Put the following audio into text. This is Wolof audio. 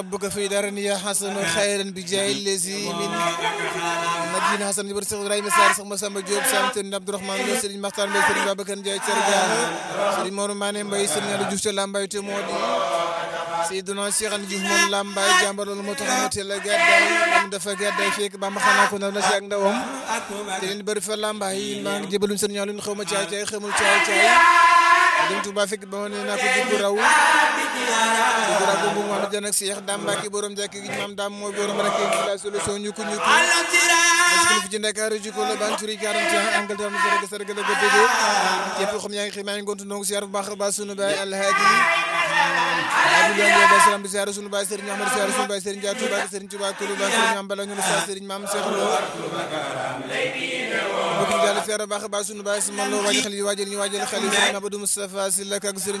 ربك في دارني حسن خيرا بجاه الذي من مدينة حسن جبر سيخ إبراهيم سار سيخ مسام جوب سامتن عبد الرحمن لو سيرين مختار لو سيرين بابكر جاي سرجان سيرين مورو ماني مباي سيرين على جوف لامباي تمودي سيدنا شيخ ان جوف مون لامباي جامبر لو مو تخا موتي لا غداي لام دافا غداي فيك بام خانا كو نانا سي ak ndawam سيرين بر fa lambaay maa ngi jébalum seen ñaaw lu xawma caay caay xamul caay caay dem Touba fekk ba ma ne naa ko dugg raw dugg raw bu mu am jan ak Cheikh Dame Mbacke borom jàkk gi maam Dame mooy borom rek la solution ñu ko ñu ko parce que fi ci Ndakaaru ji ko la ban turi 41 Angleterre mu jërëjëf sargal ga déggee képp xam yaa ngi xëy maa ngi gontu ndongo siyaar bu baax a baax sunu baay Alhaaji Abdoulaye Ndiaye salaam di siyaar sunu baay Serigne Ahmad siyaar sunu baay Serigne Dia Touba Serigne Touba Koulou Ba Serigne Mame Bala ñu la siyaar Serigne Mame Cheikh Lo bokk ñu jàll siyaar bu baax a baax sunu baay si man loo waajal xel yi waajal ñu waajal xel yi Serigne Abdou Moustapha Sylla ak Serigne